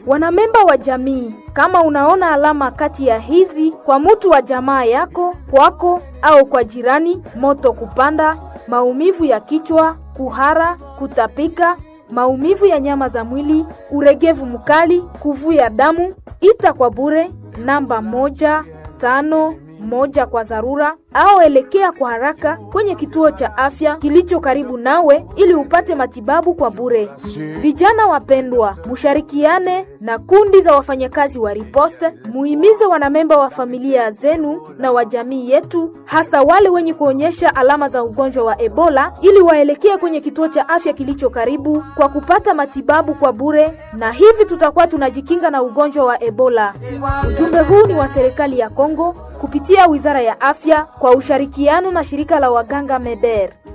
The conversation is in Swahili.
Wanamemba wa jamii, kama unaona alama kati ya hizi kwa mutu wa jamaa yako, kwako au kwa jirani: moto kupanda, maumivu ya kichwa, kuhara, kutapika, maumivu ya nyama za mwili, uregevu mkali, kuvuja damu, ita kwa bure namba moja tano moja kwa dharura au elekea kwa haraka kwenye kituo cha afya kilicho karibu nawe ili upate matibabu kwa bure. Vijana wapendwa, musharikiane na kundi za wafanyakazi wa riposte, muhimize wanamemba wa familia zenu na wa jamii yetu, hasa wale wenye kuonyesha alama za ugonjwa wa Ebola, ili waelekee kwenye kituo cha afya kilicho karibu kwa kupata matibabu kwa bure, na hivi tutakuwa tunajikinga na ugonjwa wa Ebola. Ujumbe huu ni wa serikali ya Kongo kupitia Wizara ya Afya kwa ushirikiano na shirika la waganga MEDER.